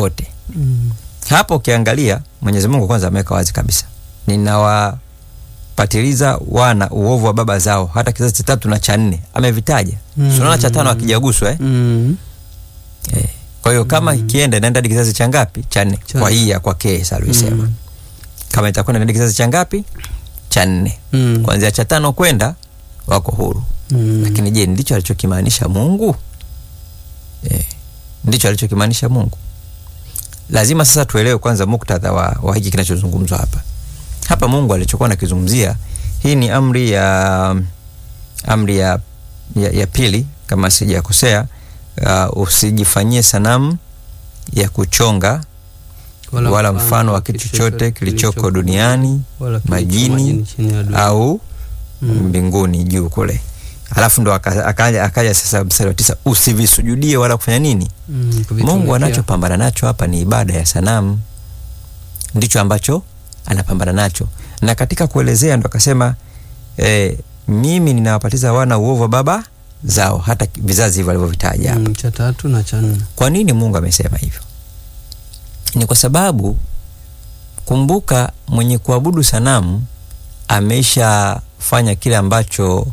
wote. Mm. Hapo ukiangalia Mwenyezi Mungu kwanza ameweka wazi kabisa, ninawapatiliza wana uovu wa baba zao hata kizazi cha tatu na cha nne, amevitaja Mm. mm. Unaona cha tano akijaguswa eh? Mm. Eh. Kwa hiyo kama ikienda inaenda hadi kizazi cha ngapi? Cha nne. Cha Kwa nne. hii ya kwake salisema Mm. kama itakwenda hadi kizazi cha ngapi? Cha nne. Mm. Kuanzia cha tano kwenda wako huru. Mm. Lakini je, ndicho alichokimaanisha Mungu? Eh, ndicho alichokimaanisha Mungu. Lazima sasa tuelewe kwanza muktadha wa, wa hiki kinachozungumzwa hapa. Hapa Mungu alichokuwa nakizungumzia, hii ni amri ya amri ya, ya, ya pili kama sijakosea. Uh, usijifanyie sanamu ya kuchonga wala, mfano wa kitu chochote kilichoko duniani wala kilicho majini chini ya dunia. au Mm. mbinguni juu kule. Alafu ndo aka- akaja akaja sasa mstari wa tisa, usivisujudie wala kufanya nini. Mm, kuvitumikia. Mungu anachopambana nacho hapa ni ibada ya sanamu, ndicho ambacho anapambana nacho, na katika kuelezea ndo akasema eh, mimi ninawapatiza wana uovu wa baba zao, hata vizazi hivyo alivyovitaja hapa. Mm, cha tatu na cha nne. Kwa nini Mungu amesema hivyo? Ni kwa sababu kumbuka, mwenye kuabudu sanamu ameshafanya kile ambacho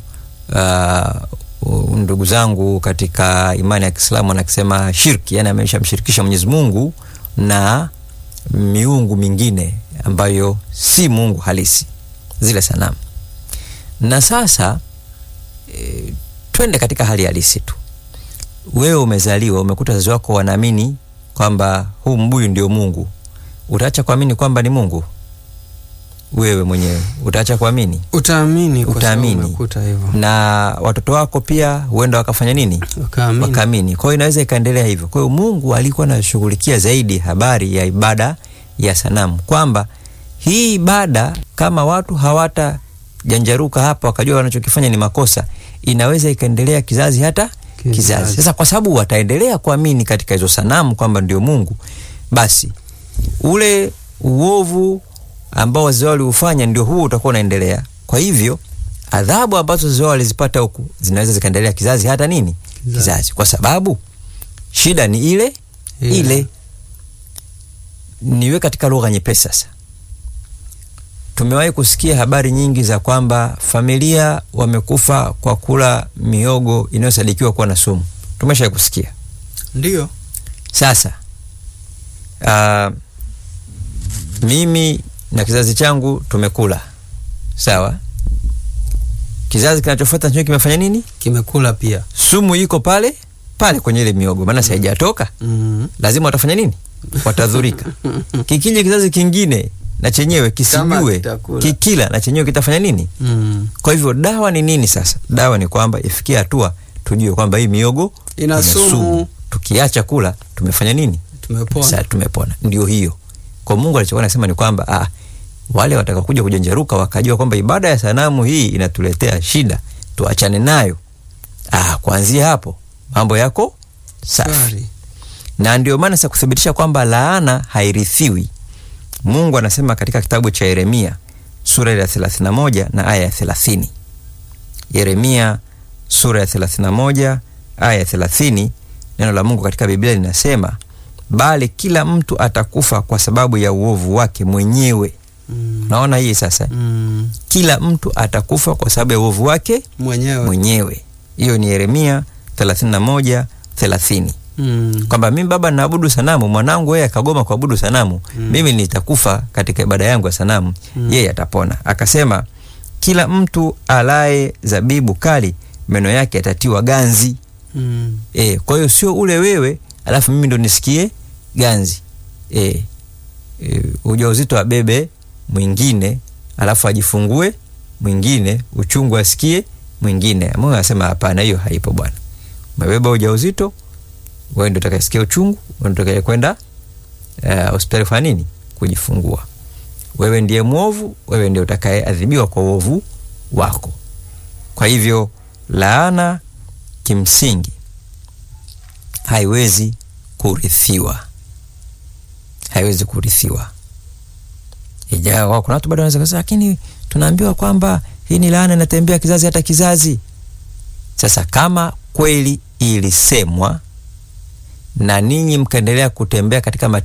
uh, ndugu zangu katika imani ya Kiislamu anakisema shirki, yani ameshamshirikisha Mwenyezi Mungu na miungu mingine ambayo si Mungu halisi, zile sanamu. Na sasa e, twende katika hali halisi tu wewe umezaliwa umekuta wazazi wako wanaamini kwamba huu mbuyu ndio Mungu, utaacha kuamini kwamba ni Mungu? Wewe mwenyewe utaacha kuamini, Utaamini kwa sababu Utaamini. umekuta hivyo. na watoto wako pia huenda wakafanya nini? Wakaamini. Wakaamini. Kwa hiyo inaweza ikaendelea hivyo. Kwa hiyo Mungu alikuwa anashughulikia zaidi habari ya ibada ya sanamu, kwamba hii ibada kama watu hawata janjaruka hapa wakajua wanachokifanya ni makosa, inaweza ikaendelea kizazi hata Kizazi. kizazi. Sasa kwa sababu wataendelea kuamini katika hizo sanamu kwamba ndio Mungu, basi ule uovu ambao wazee wao waliufanya ndio huo utakuwa unaendelea. Kwa hivyo adhabu ambazo wazee wao walizipata huku zinaweza zikaendelea kizazi hata nini Kizazi. kizazi, kwa sababu shida ni ile Ile. ile. Niwe katika lugha nyepesi sasa. Tumewahi kusikia habari nyingi za kwamba familia wamekufa kwa kula miogo inayosadikiwa kuwa na sumu. Tumesha kusikia. Ndio. Sasa uh, mimi na kizazi changu tumekula sawa, kizazi kinachofuata nacho kimefanya nini? Kimekula pia. Sumu iko pale pale kwenye ile miogo, maana haijatoka Mm. lazima watafanya nini? Watadhurika. Kikija kizazi kingine na chenyewe Kama kisijue kitakula. kikila na chenyewe kitafanya nini? Mm. Kwa hivyo dawa ni nini sasa? Dawa ni kwamba ifikie hatua tujue kwamba hii miogo Ina sumu. Tukiacha kula tumefanya nini? Tumepona. Sasa tumepona. Ndio hiyo. Kwa Mungu alichokuwa anasema ni kwamba ah, wale watakakuja kujenjeruka wakajua kwamba ibada ya sanamu hii inatuletea shida, tuachane nayo. Ah, kuanzia hapo mambo yako safi Shwari. na ndio maana sasa kuthibitisha kwamba laana hairithiwi, Mungu anasema katika kitabu cha Yeremia sura ya 31 na aya ya 30. Yeremia sura ya 31 aya ya 30, neno la Mungu katika Biblia linasema, bali kila mtu atakufa kwa sababu ya uovu wake mwenyewe. Mm. Naona hii sasa, Mm. kila mtu atakufa kwa sababu ya uovu wake Mwenyewe. mwenyewe. Hiyo ni Yeremia 31 30 Mm. kwamba mimi baba naabudu sanamu, mwanangu yeye akagoma kuabudu sanamu, Mm. mimi nitakufa katika ibada yangu ya sanamu, Mm. yeye atapona. Akasema kila mtu alaye zabibu kali meno yake yatatiwa ganzi. Mm. E, kwa hiyo sio ule wewe alafu mimi ndo nisikie ganzi. E, e, ujauzito abebe mwingine alafu ajifungue mwingine, uchungu asikie mwingine. Mungu anasema hapana, hiyo haipo bwana. Umebeba ujauzito, wewe ndio utakayesikia uchungu, wewe ndio utakaye kwenda eh, hospitali kufanya nini? Kujifungua. Wewe ndiye mwovu, wewe ndiye utakayeadhibiwa kwa uovu wako. Kwa hivyo laana kimsingi haiwezi kurithiwa, haiwezi kurithiwa. Ijawa kuna watu bado wanaweza kusema, lakini tunaambiwa kwamba hii ni laana inatembea kizazi hata kizazi. Sasa kama kweli ilisemwa na ninyi mkaendelea kutembea katika